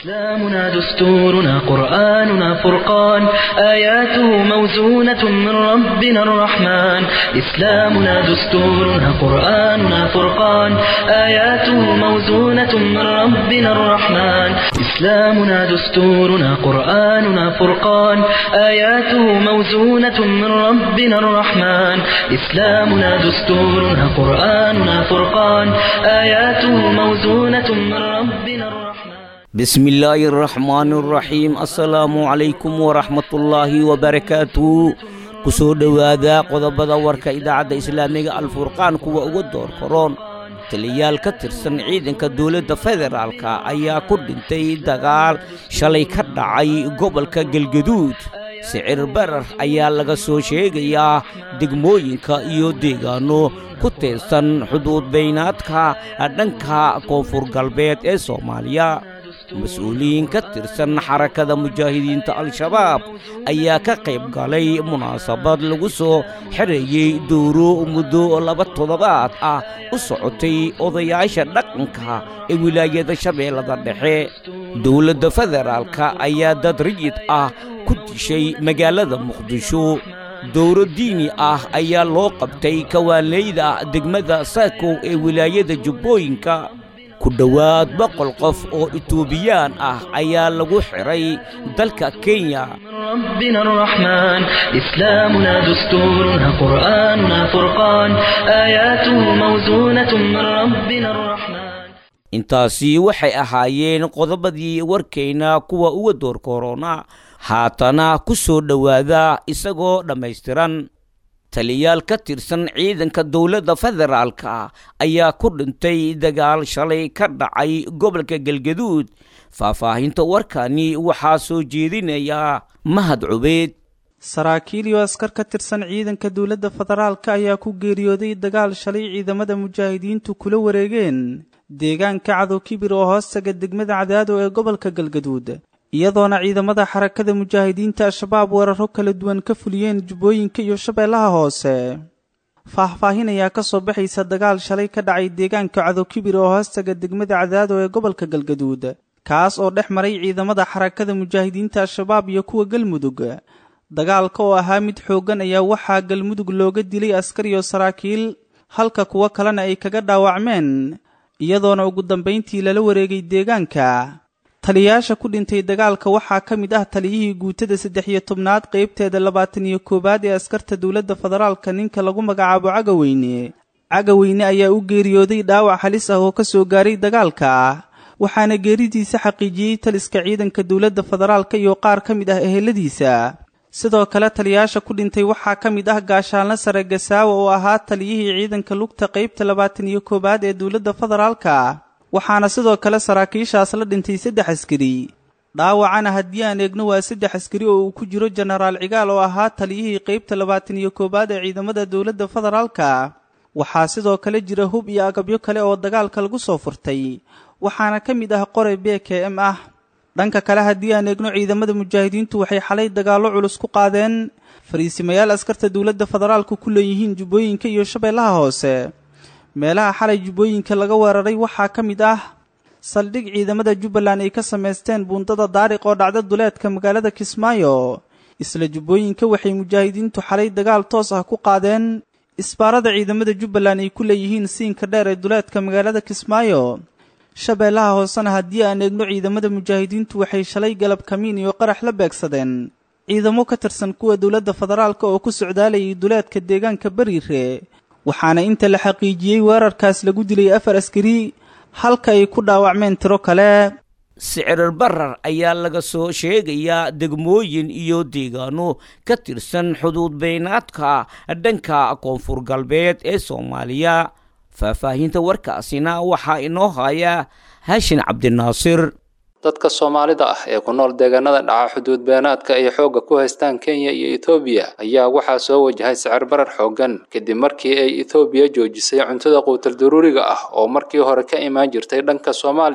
إسلامنا دستورنا قرآننا فرقان آياته موزونة من ربنا الرحمن إسلامنا دستورنا قرآننا فرقان آياته موزونة من ربنا الرحمن إسلامنا دستورنا قرآننا فرقان آياته موزونة من ربنا الرحمن إسلامنا دستورنا قرآننا فرقان آياته موزونة من ربنا الرحمن بسم الله الرحمن الرحيم السلام عليكم ورحمة الله وبركاته kusoo dhowaada qodobada warka idaacadda islaamiga alfurqaan kuwa uga door karoon taliyayaal ka tirsan ciidanka dowladda federaalka ayaa ku dhintay dagaal shalay ka dhacay gobolka galgaduud sicir barar ayaa laga soo sheegayaa degmooyinka iyo deegaanno ku teersan xuduud baynaadka dhanka koonfur galbeed ee soomaaliya mas-uuliyiin ka tirsan xarakada mujaahidiinta al-shabaab ayaa ka qayb galay munaasabad lagu soo xereeyey dowro muddo laba toddobaad ah u socotay odayaasha dhaqanka ee wilaayada shabeellada dhexe dowladda federaalka ayaa dad riyid ah ku dishay magaalada muqdisho dowro diini ah ayaa loo qabtay kawaanleyda degmada saakow ee wilaayada jubbooyinka ku dhowaad boqol qof oo itoobiyaan ah ayaa lagu xidhay dalka kenya ربنا الرحمن إسلامنا دستورنا قرآننا فرقان آياته موزونة من ربنا الرحمن intaasi waxay ahaayeen qodobadii warkayna kuwa uga door korona haatana ku soo dhowaada isagoo dhammaystiran taliyayaal ka tirsan ciidanka dowladda federaalka ayaa ku dhintay dagaal shalay ka dhacay gobolka galgaduud faahfaahinta warkani waxaa soo jeedinaya mahad cubeed saraakiil iyo askar ka tirsan ciidanka dowladda federaalka ayaa ku geeriyooday dagaal shalay ciidamada mujaahidiintu kula wareegeen deegaanka cadow kibir oo hoostaga degmada cadaado ee gobolka galgaduud iyadoona ciidamada xarakada mujaahidiinta al-shabaab weeraro kala duwan ka fuliyeen jubbooyinka iyo shabeellaha hoose faahfaahin ayaa ka soo baxaysa dagaal shalay ka dhacay deegaanka cadowkibir oo hoostaga degmada cadaado ee gobolka galgaduud kaas oo dhex maray ciidamada xarakada mujaahidiinta al-shabaab iyo kuwa galmudug dagaalka oo ahaa mid xooggan ayaa waxaa galmudug looga dilay askar iyo saraakiil halka kuwo kalena ay kaga dhaawacmeen iyadoona ugu dambayntii lala wareegay deegaanka taliyayaasha ku dhintay dagaalka waxaa ka mid ah taliyihii guutada saddex iyo tobnaad qaybteeda labaatan iyo koowaad ee askarta dowladda federaalka ninka lagu magacaabo cagaweyne cagaweyne ayaa u geeriyooday dhaawac halis ah oo ka soo gaaray dagaalka waxaana geeridiisa xaqiijiyey taliska ciidanka dowladda federaalka iyo qaar ka mid ah eheladiisa sidoo kale taliyayaasha ku dhintay waxaa ka mid ah gaashaanle sare gasaawa oo ahaa taliyihii ciidanka lugta qaybta labaatan iyo koowaad ee dowladda federaalka waxaana sidoo kale saraakiishaas la dhintay saddex askari dhaawacana haddii aan eegno waa saddex askari oo uu ku jiro jenaraal cigaal oo ahaa taliyihii qaybta labaatan iyo koowaad ee ciidamada dowladda federaalka waxaa sidoo kale jira hub iyo agabyo kale oo dagaalka lagu soo furtay waxaana ka mid ah qore b k m ah dhanka kale haddii aan eegno ciidamada mujaahidiintu waxay xalay dagaallo culus ku qaadeen fariisimayaal askarta dowladda federaalka ku leeyihiin jubbooyinka iyo shabeellaha hoose meelaha xalay jubbooyinka laga weeraray waxaa ka mid ah saldhig ciidamada jubbaland ay ka samaysteen buundada daariq oo dhacda duleedka magaalada kismaayo isla jubbooyinka waxay mujaahidiintu xalay dagaal toos ah ku qaadeen isbaarada ciidamada jubbaland ay ku leeyihiin siinka dheer ee duleedka magaalada kismaayo shabeellaha hoosena haddii aan eegno ciidamada mujaahidiintu waxay shalay galab kamiin iyo qarax la beegsadeen ciidamo ka tirsan kuwa dowladda federaalka oo ku socdaalayay duleedka deegaanka bariire waxaana inta la xaqiijiyey weerarkaas lagu dilay afar askari halka ay ku dhaawacmeen tiro kale sicir barar ayaa laga soo sheegayaa degmooyin iyo deegaano ka tirsan xuduud baynaadka dhanka koonfur galbeed ee soomaaliya faahfaahinta warkaasina waxaa inoo haya haashin cabdinaasir dadka soomaalida ah ee ku nool deegaanada dhaca xuduud beenaadka ay xoogga ku haystaan kenya iyo etoobiya ayaa waxaa soo wajahay sicir barar xooggan kadib markii ay etoobiya joojisay cuntada quutal daruuriga ah oo markii hore ka imaan jirtay dhanka soomaaliya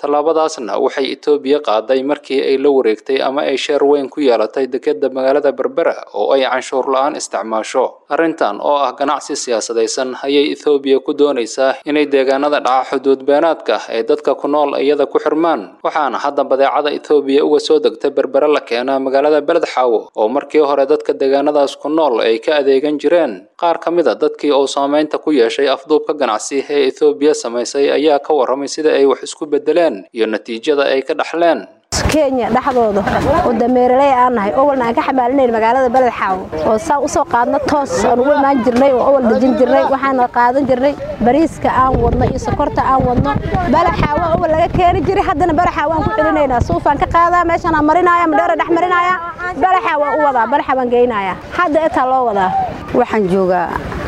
tallaabadaasna waxay etoobiya qaaday markii ay la wareegtay ama ay sheer weyn ku yeelatay dekedda magaalada berbera oo ay canshuur la-aan isticmaasho arrintan oo ah ganacsi siyaasadaysan ayay ethoobiya ku doonaysaa inay deegaanada dhaca xuduud beenaadka ee dadka ku nool iyada ku xirmaan waxaana hadda badeecada ethoobiya uga soo degta berbere la keenaa magaalada beledxaawo oo markii hore dadka deegaanadaas ku nool ay ka adeegan jireen qaar ka mid a dadkii uu saameynta ku yeeshay afduubka ganacsi ee ethoobiya samaysay ayaa ka warramay sida ay wax isku beddeleen iyo natiijada ay ka dhaxleen kenya dhexdooda oo dameeraley aan nahay owalna aan ka xamaalinayn magaalada beled xaawo oo saan usoo qaadno toos aan ugu imaan jirnay oo owal dejin jirnay waxaana qaadan jirnay bariiska aan wadno iyo sokorta aan wadno beled xaawo owal laga keeni jiray haddana beled xaawo aan ku celinaynaa suufaan ka qaadaa meeshaan aan marinaya madheera dhex marinaya beled xaawo u wadaa beled xaawo aan geynaya hadda etaa loo wadaa waxaan joogaa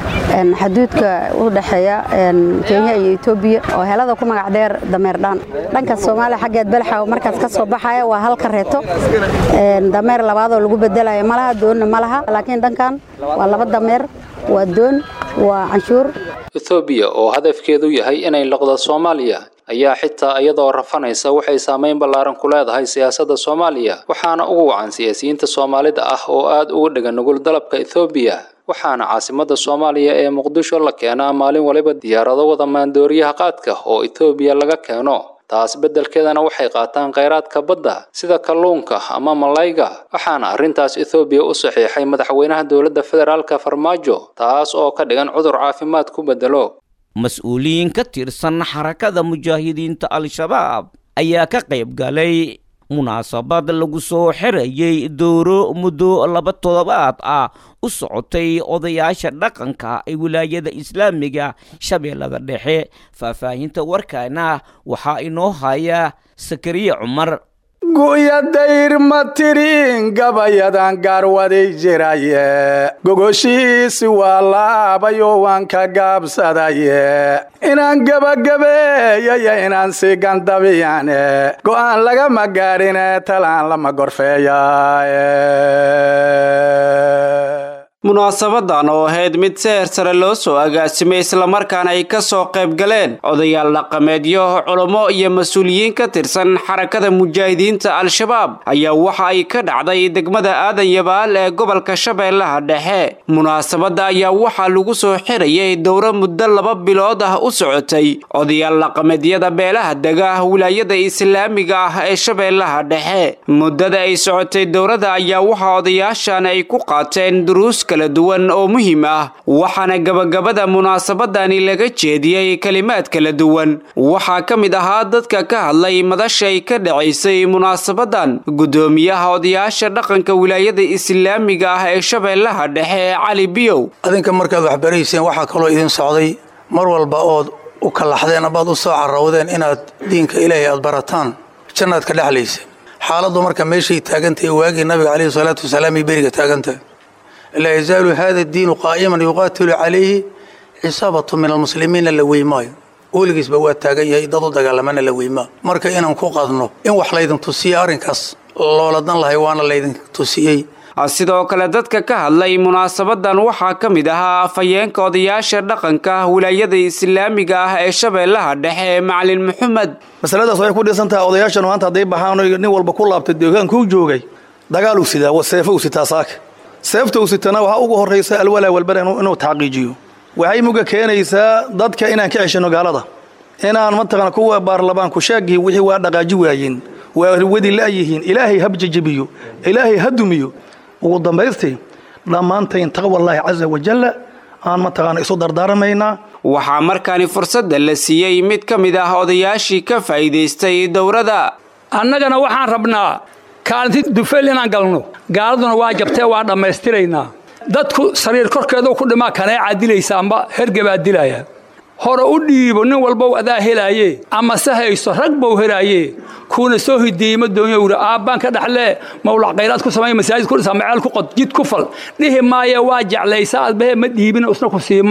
xaduudka u dhexeeya kenya iyo etoobiya oo helada ku magac dheer dameerdhaan dhanka soomaaliya xaggeed belxaw markaas ka soo baxaya waa hal kareeto dameer labaadoo lagu bedelaya malaha doonna ma laha laakiin dhankan waa laba dameer waa doon waa canshuur ethoobiya oo hadafkeedu yahay inay loqdo soomaaliya ayaa xitaa iyadoo rafanaysa waxay saamayn ballaaran ku leedahay siyaasadda soomaaliya waxaana ugu wacan siyaasiyiinta soomaalida ah oo aad ugu dhegan nugul dalabka ethoobiya waxaana caasimadda soomaaliya ee muqdisho la keenaa maalin waliba diyaarado wada maandooriyaha qaadka oo etoobiya laga keeno taas beddelkeedana waxay qaataan kheyraadka badda sida kalluunka ama malayga waxaana arrintaas ethoobiya u saxiixay madaxweynaha dowladda federaalka farmaajo taas oo ka dhigan cudur caafimaad ku beddelo mas-uuliyiin ka tirsan xarakada mujaahidiinta al-shabaab ayaa ka qayb galay munaasabad lagu soo xirayay dooro muddo laba toddobaad ah u socotay odayaasha dhaqanka ee wilaayada islaamiga shabeellada dhexe faahfaahinta warkaana waxaa inoo haya sakariye cumar guyadayr ma tirin gabayadan gaarwaday jiraye gogoshiisi waa laabayo waan ka gaabsadaye inaan gebagabeeyaya inaan sii gandabiyane go'aan lagama gaarine talaan lama gorfeeya munaasabadan oo ahayd mid seher sare loo soo agaasimay islamarkaana ay ka soo qayb galeen odayaal dhaqameedyo culummo iyo mas-uuliyiin ka tirsan xarakada mujaahidiinta al-shabaab ayaa waxa ay ka dhacday degmada aadan yabaal ee gobolka shabeellaha dhexe munaasabadda ayaa waxaa lagu soo xirayay dowro muddo laba bilood ah u socotay odayaal dhaqameedyada beelaha dega wilaayada islaamiga ah ee shabeellaha dhexe muddada ay socotay dowrada ayaa waxaa odayaashan ay ku qaateen duruus kala duwan oo muhiim ah waxaana gabagabada munaasabadani laga jeediyey kelimaad kala duwan waxaa ka mid ahaa dadka ka hadlay madashay ka dhacaysay munaasabadan guddoomiyaha odayaasha dhaqanka wilaayada islaamiga ah ee shabeellaha dhexe ee cali biyow adinka markaad waxbarayseen waxaa kaloo idin socday mar walba ood u kallaxdeen abaad u soo carrawdeen inaad diinka ilaahay aad barataan jannaad ka dhexlayseen xaaladdu marka meeshay taagantahay waagii nabiga caleyhi salaatu wasalaam ay beriga taagantahay laa yazaalu hada diinu qaa'iman yuqaatilu calayhi cisaabatu min almuslimiina la weymaayo weligiisba waa taagan yahay dad u dagaalamana la weymaa marka inaan ku qadno in wax laydin tusiye arrinkaas looladan lahay waana laydin tusiyey sidoo kale dadka ka hadlay munaasabadan waxaa ka mid ahaa afhayeenka odayaasha dhaqanka wilaayada islaamiga ah ee shabeellaha dhexe macalin maxamed masaladaas waxay ku dhisan tahay odayaashan maanta hadday baxaan nin walba ku laabtay deegaankuu joogay dagaal uu sidaa seefo uu sitaa saaka seefta uu sitana waxaa ugu horraysa alwalaa walbara inuu taxqiijiyo waxay muga keenaysaa dadka inaan ka ceshano gaalada inaan mataqana kuwa baarlamaanku shaagii wixii waa dhaqaaji waayeen waa wadi la'yihiin ilaahay habjajabiyo ilaahay ha dumiyo ugu dambaystii dhammaantayn taqwallaahi casa wajalla aan mataqaana isu dardaaramaynaa waxaa markaani fursadda la siiyey mid ka mid ah odayaashii ka faa'iidaystay dowrada annagana waxaan rabnaa kaalinti dufeel inaan galno gaaladuna waa jabtee waa dhammaystiraynaa dadku sariir korkeeduu ku dhimaa kanee caadilaysa amba hergebaa dilaya hore u dhiibo nin walbow adaa helaaye ama se haysto rag bau helaaye kuuna soo hideeyey ma doonyo wuri aabbaan ka dhaxlee mawlac khayraad ku samay masaajid ku dhisa maceel ku qod jid ku fal dhihi maaye waa jeclaysa adbahe ma dhiibin isna ku siimaa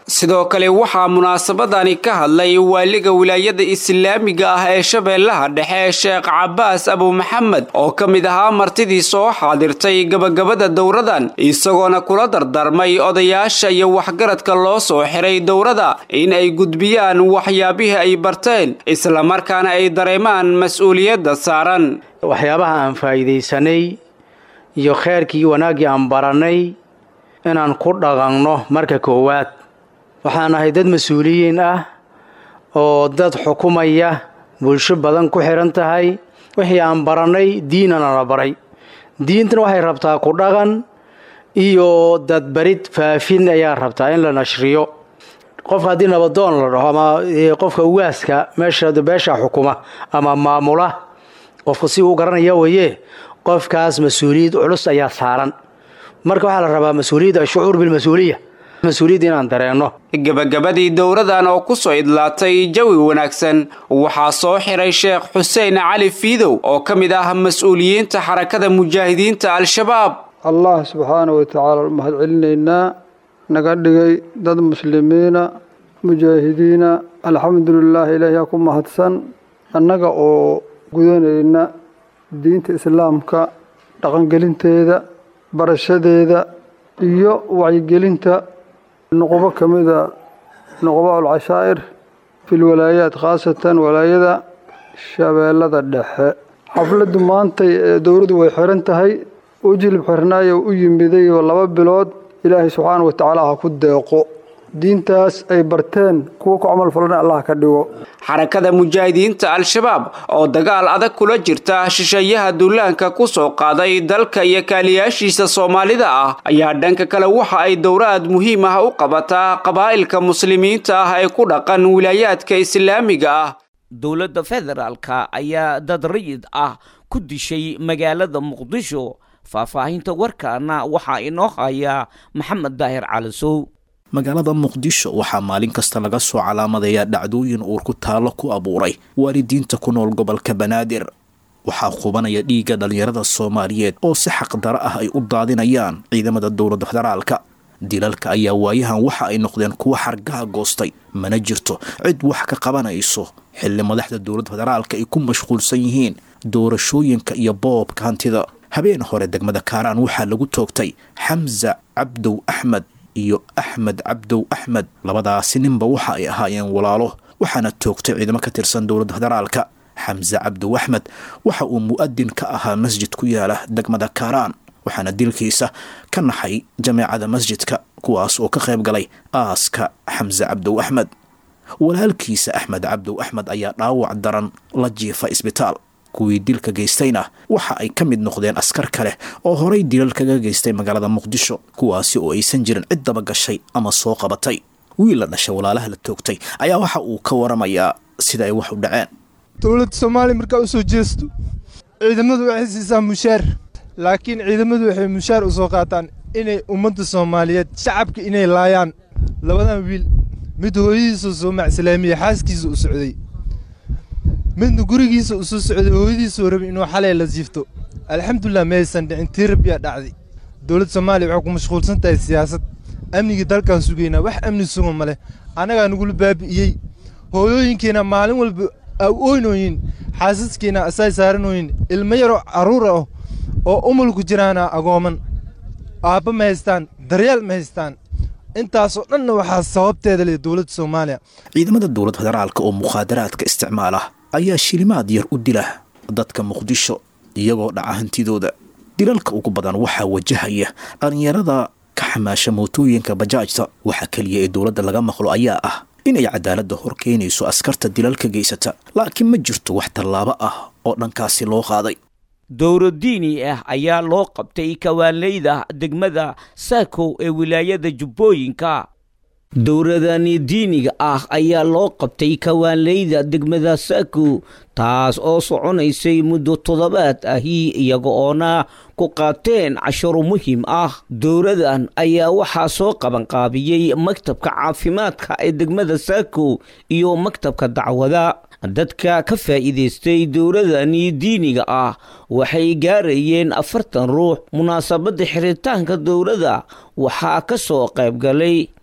sidoo kale waxaa munaasabadani ka hadlay waaliga wilaayada islaamiga ah ee shabeellaha dhexe sheekh cabaas abu maxamed oo ka mid ahaa martidii soo xaadirtay gabagabada dowradan isagoona kula dardarmay odayaasha iyo waxgaradka loo soo xiray dowrada in ay gudbiyaan waxyaabihii ay barteen islamarkaana ay dareemaan mas-uuliyadda saaran waxyaabaha aan faa'iidaysanay iyo kheyrkii wanaaggii aan barannay inaan ku dhaqanno marka koowaad waxaan ahay dad mas-uuliyiin ah oo dad xukumaya bulsho badan ku xidhan tahay wixii aan barannay diinana la baray diintana waxay rabtaa ku dhaqan iyo dadbarid faafin ayaa rabtaa in la nashriyo qofka haddii nabadoon la dhaho ama qofka ugaaska meesha beesha xukuma ama maamula qofku si uu garanaya weye qofkaas mas-uuliyad culus ayaa saaran marka waxaa la rabaa mas-uuliyadda shucuur bilmas-uuliya mas-uuliyadda inaan dareenno gebagabadii dowradan oo ku soo idlaatay jawi wanaagsan waxaa soo xiray sheekh xuseen cali fiidow oo ka mid ah mas-uuliyiinta xarakada mujaahidiinta al-shabaab allah subxaana wa tacaala mahad celinaynaa naga dhigay dad muslimiina mujaahidiina alxamdulilaah ilaahiyaa ku mahadsan annaga oo gudanayna diinta islaamka dhaqangelinteeda barashadeeda iyo wacyigelinta nuqubo ka mida nuqubaa ulcashaa'ir fil walaayaat khaasatan walaayada shabeellada dhexe xafladdu maantay ee dowladdu way xiran tahay u jilib xirnaayo u yimiday oo laba bilood ilaahay subxaana wa tacaala ha ku deeqo diintaas ay barteen kuwa ku camal falana allah ka dhigo xarakada mujaahidiinta al-shabaab oo dagaal adag kula jirta shisheeyaha duulaanka ku soo qaaday dalka iyo kaaliyaashiisa soomaalida ah ayaa dhanka kale waxa ay dowraad muhiim ah u qabataa qabaa'ilka muslimiinta ah ee ku dhaqan wilaayaadka islaamiga ah dowladda federaalka ayaa dad rayid ah ku dishay magaalada muqdisho faahfaahinta warkaana waxaa inoo haya maxamed daahir calisow magaalada muqdisho waxaa maalin kasta laga soo calaamadayaa dhacdooyin uur ku taallo ku abuuray waalidiinta ku nool gobolka banaadir waxaa qubanaya dhiigga dhallinyarada soomaaliyeed oo si xaqdaro ah ay u daadinayaan ciidamada dowladda federaalka dilalka ayaa waayahan waxa ay noqdeen kuwo xargaha goostay mana jirto cid wax ka qabanayso xilli madaxda dowladda federaalka ay ku mashquulsan yihiin doorashooyinka iyo boobka hantida habeen hore degmada kaaraan waxaa lagu toogtay xamza cabdow axmed iyo axmed cabdow axmed labadaasi ninba waxa ay ahaayeen walaalo waxaana toogtay ciidamo ka tirsan dowladda federaalka xamse cabdow axmed waxa uu mu'adin ka ahaa masjid ku yaala degmada kaaraan waxaana dilkiisa ka naxay jameecada masjidka kuwaas oo ka qayb galay aaska xamse cabdow axmed walaalkiisa axmed cabdow axmed ayaa dhaawac daran la jiifa isbitaal kuwii dilka geystayna waxa ay ka mid noqdeen askar kale oo horay dilal kaga geystay magaalada muqdisho kuwaasi oo aysan jirin cid daba gashay ama soo qabatay wiil la dhashay walaalaha la toogtay ayaa waxa uu ka waramayaa sida ay wax u dhaceen dowladda soomaaliya markaa u soo jeesto ciidamadu waxay siisaa mushaar laakiin ciidamadu waxay mushaar u soo qaataan inay ummadda soomaaliyeed shacabka inay laayaan labadan wiil mid hooyadiisa soo macslaamiya xaaskiisa u socday midna gurigiisa u soo socday hooyadiisuu rabay inuu xalay la jiifto alxamdulilah maysan dhicin tii rabbiyaa dhacday dowladda soomaaliya waxay ku mashquulsan tahay siyaasad amnigii dalkaan sugaynaa wax amni sugan ma leh annagaa nagula baabi'iyey hooyooyinkiina maalin walba ooynooyin xaasaskiina asay saaranooyin ilmo yaroo carruur ah oo umulku jiraana agooman aabba ma haystaan daryeel ma haystaan intaasoo dhanna waxaa sababteeda leh dowladda soomaaliya ciidamada dowladda federaalka oo mukhaadaraadka isticmaala ayaa shilimaad yar u dila dadka muqdisho iyagoo dhaca hantidooda dilalka ugu badan waxaa wajahaya dhallinyarada ka xamaasha mootooyinka bajaajta waxa keliya ee dowladda laga maqlo ayaa ah inay cadaaladda hor keenayso askarta dilalka geysata laakiin ma jirto wax tallaabo ah oo dhankaasi loo qaaday dowro diini ah ayaa loo qabtay kawaanleyda degmada saakow ee wilaayada jubbooyinka dowradani diiniga ah ayaa loo qabtay kawaanleyda degmada saakow taas oo soconaysay muddo toddobaad ahi iyaga oona ku qaateen casharo muhiim ah dowradan ayaa waxaa soo qabanqaabiyey maktabka caafimaadka ee degmada saakow iyo maktabka dacwada dadka ka faa'iidaystay dowladani diiniga ah waxay gaarayeen afartan ruux munaasabadda xiritaanka dowladda waxaa ka soo qayb galay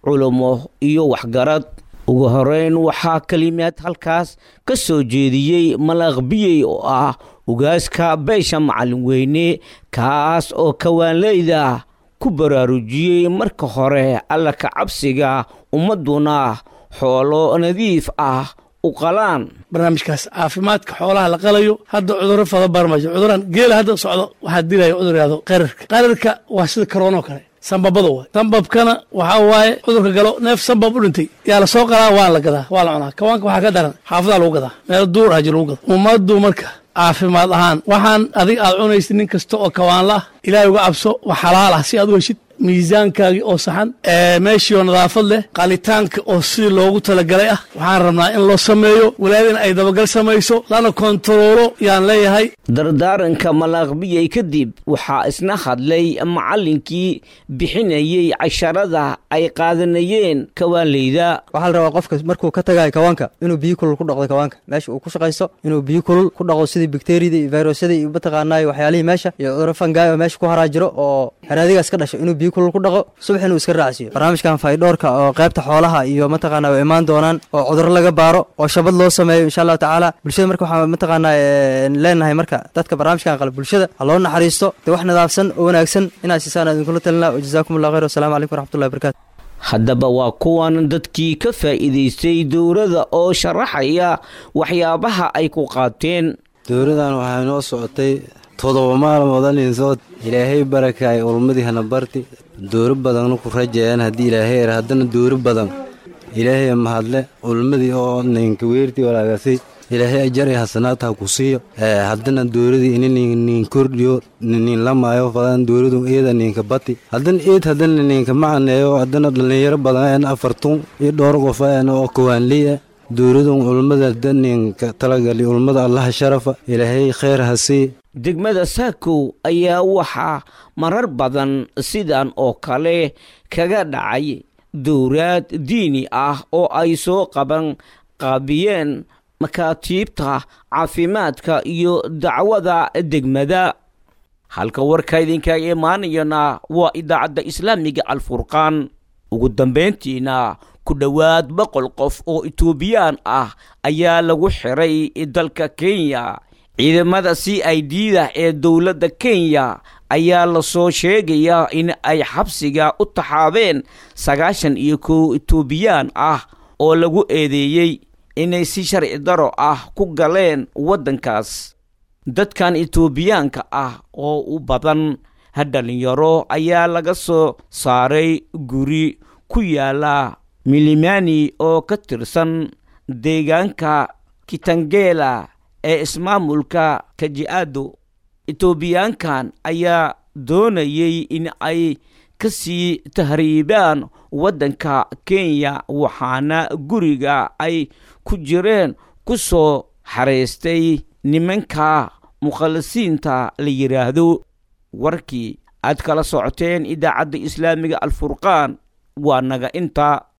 culummo iyo waxgarad ugu horeyn waxaa kelimaad halkaas ka soo jeediyey malaqbiyey oo ah ugaaska beesha macalin weyne kaas oo kawaanleyda ku baraarujiyey marka hore alla ka cabsiga ummadduna xoolo nadiif ah u qalaan barnaamijkaas caafimaadka xoolaha la qalayo hadda cudurro fada barmajo cuduran geela hadda socdo waxaa dilaya cudur yahdo qararka qararka waa sida karoonoo kale sambabada waay sambabkana waxaa waaye cudurka galo neef sambab u dhintay yaa la soo qalaa waan la gadaa waa la cunaa kawaanka waxaa ka daran xaafadaa lagu gadaa meel duur ah ji lagu gada ummaddu marka caafimaad ahaan waxaan adig aad cunaysid nin kasta oo kawaanla ah ilaahay uga cabso wax xalaal ah si aad u heshid miisaankaagii oo saxan meeshii oo nadaafad leh qalitaanka oo sidii loogu talagalay ah waxaan rabnaa in loo sameeyo walaadina ay dabagal samayso lana kontaroolo yaan leeyahay dardaaranka malaaqbiyey kadib waxaa isna hadlay macallinkii bixinayey casharada ay qaadanayeen kawaanleyda waxaa la rabaa qofka markuu ka tagayo kawaanka inuu biyo kulul ku dhaqdo kawaanka meesha uu ku shaqaysto inuu biyo kulul ku dhaqo sidii bakteriyada iyo virusyada iyo mataqaanaayo waxyaalihii meesha iyo cudurro fangaay oo meesha ku haraa jiro oo haraadigaas ka dhasho inuu biyo kulul ku dhaqo subax inuu iska raacsiiyo barnaamijkan faydhoorka oo qaybta xoolaha iyo mataqaanaa way imaan doonaan oo cudurro laga baaro oo shabad loo sameeyo insha allahu tacaala bulshada marka waxaa mataqaanaa leenahay marka dadka barnaamijkan qala bulshada ha loo naxariisto dee wax nadaafsan oo wanaagsan inaad siisaan idinkula talinaa wajazaakum allah khayr wasalaamu calaykum waraxmatullahi wabarakatu haddaba waa kuwan dadkii ka faa'iidaystay dowladda oo sharaxaya waxyaabaha ay ku qaateen dowladan waxay noo socotay todoba maalmood aninsood ilaahay barakaay ulmadii hana barti dooro badanna ku rajeeyaan haddii ilaahay er haddana dooro badan ilaahay mahadle ulmadii oo ninka weertii walaagasay ilaahay ajar iyo hasanaad ha ku siiyo haddana dooradii ini nin kordhiyo nin lamaayo fadan dooradu eeda ninka bati haddana eed haddana ninka macaneeyo haddana dhallinyaro badan afartun iyo dhowr qof oo kawaanliya dowladun ulmada daninka talagali ulmada allaha sharafa ilaahay kheyr ha sii degmada saakow ayaa waxaa marar badan sidan oo kale kaga dhacay dowraad diini ah oo ay soo qaban qaabiyeen makaatiibta caafimaadka iyo dacwada degmada halka warka idinkaga imaanayana waa idaacadda islaamiga alfurqaan ugu dambayntiina ku dhowaad boqol qof oo etoobiyaan ah ayaa lagu xiray dalka kenya ciidamada c i d da ee dowladda kenya ayaa lasoo sheegayaa in ay xabsiga u taxaabeen sagaashan iyo kow etoobiyaan ah oo lagu eedeeyey inay si sharci daro ah ku galeen waddankaas dadkan etoobiyaanka ah oo u badan dhalinyaro ayaa laga soo saaray guri ku yaala milimani oo ka tirsan deegaanka kitangela ee ismaamulka kaji'ado etoobiyaankan ayaa doonayay in ay ka sii tahriibaan waddanka kenya waxaana guriga ay ku jireen ku soo xaraystay nimanka mukhalisiinta la yidhaahdo warkii aad kala socoteen idaacadda islaamiga alfurqaan waa naga inta